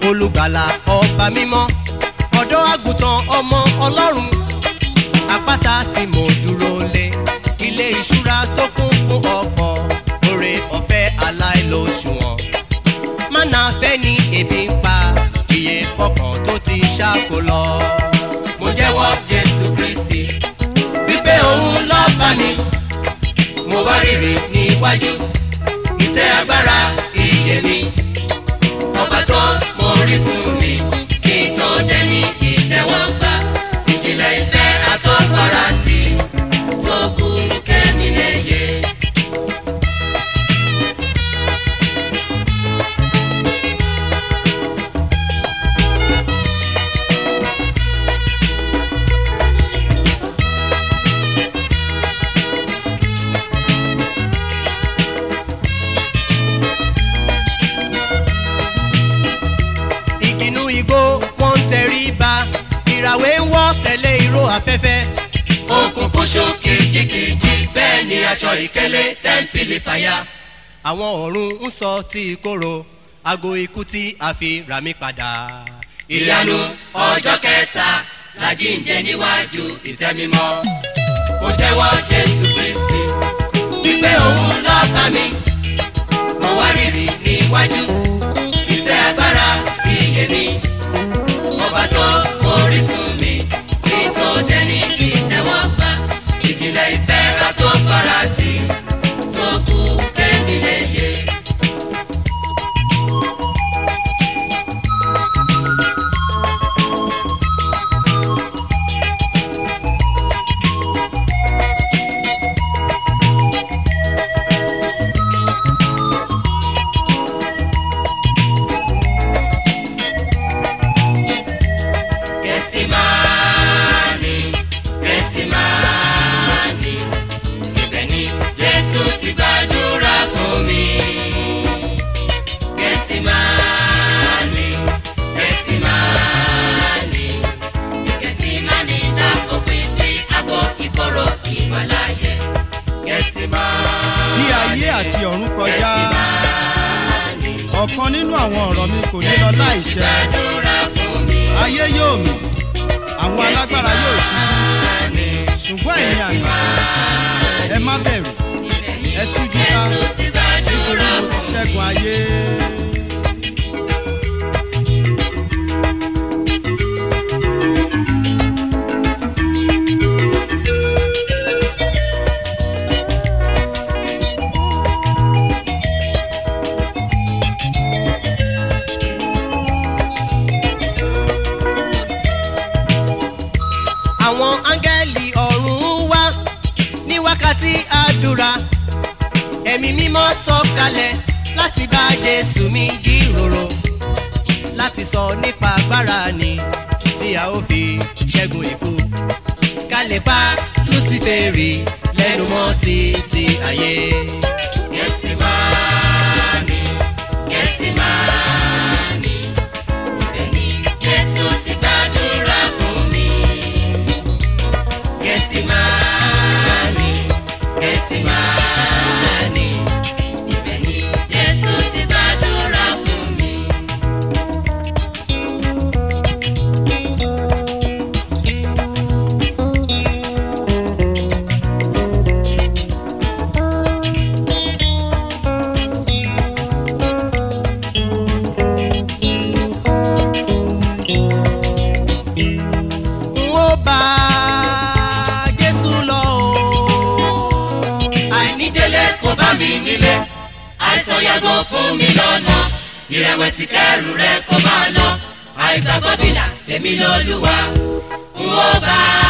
olùgbàlà ọba mímọ́ ọ̀dọ́ àgùntàn ọmọ ọlọ́run àpáta tí mo dúró lé ilé ìṣúra tó kún fún ọ̀pọ̀ oore ọ̀fẹ́ aláìlóṣùwọ̀n mánà fẹ́ ni ebi ń pa iye ọkàn tó ti ṣáko lọ. mo jẹ́wọ́ jésù kristi wípé òun lọ́ọ́ bá mi mo wá rírì níwájú ìtẹ́ agbára iye mi ọba tó mọ orísun mi kí n tó dẹni ìtẹ́wọ́gbà ìjìnlẹ̀ ìfẹ́ àtọ́fara tí tó burú kẹ́mi lẹ́yẹ. ìkìnnú igbó wọn ń tẹrí ba ìràwé ń wọ́ tẹ̀lé ìró afẹ́fẹ́. òkùnkùn ṣú kìjikìji bẹ́ẹ̀ ni aṣọ ìkélé tẹ́ńpìlì fàyà. àwọn ọ̀run ń sọ tí ìkorò aago ikú tí a fi rà mí padà. ìyanu ọjọ́ kẹta la jíǹde níwájú ìtẹ́ mímọ́. mo jẹ́wọ́ jésù kristi wípé òun lọ́ọ́ bá mi. mo wá rírì níwájú ìtẹ́ agbára iye mi ọba tó orísun mi kí n tó dẹni ìtẹ́wọ́gbà ìjìnlẹ̀ ìfẹ́ àtó farati tó kú kémi léye. Gẹ̀sìmáàní, Gẹ̀sìmáàní, ibẹ̀ ni Jésù ti gbàdúrà fún mi. Gẹ̀sìmáàní, Gẹ̀sìmáàní, Gẹ̀sìmáàní dá òpin sí àgọ́ ìkorò ìmọ̀láyé. Gẹ̀sìmáàní, bí ayé àti ọ̀run kọjá Gẹ̀sìmáàní, ọ̀kan nínú àwọn ọ̀rọ̀ mi kò ní lọ láìṣẹ gbàdúrà fún mi. ayé yóò mì àwọn alágbára yóò ṣubú ṣùgbọ́n ẹ̀yin àná ẹ má bẹ̀rù ẹ tújú ká nítorí mo ti ṣẹ́gun ayé. àwọn áńgẹ́lì ọ̀run wá ní wákàtí àdúrà ẹ̀mí mímọ́ sọ̀kalẹ̀ láti bá jésù mi jíròrò láti sọ nípa agbára ni tí a ó fi ṣẹ́gun ikú ká lè pa lúsífèrè lẹ́nu mọ́ títí ayé. Gẹ̀sìmáàní, Gẹ̀sìmáàní, ibẹ̀ ni Jésù ti gbàdúrà fún mi. Gẹ̀sìmáàní, Gẹ̀sìmáàní, ibẹ̀ ni Jésù ti gbàdúrà fún mi. n ó bá jésù lọ o. àìnídélé kò bá mi nílé àìsàn yàgò fún mi lọ́nà ìrẹ̀wẹ̀sì kẹrù rẹ kó máa lọ àìgbàgbọ́ bìlà tèmi lọ́lúwa n ó bá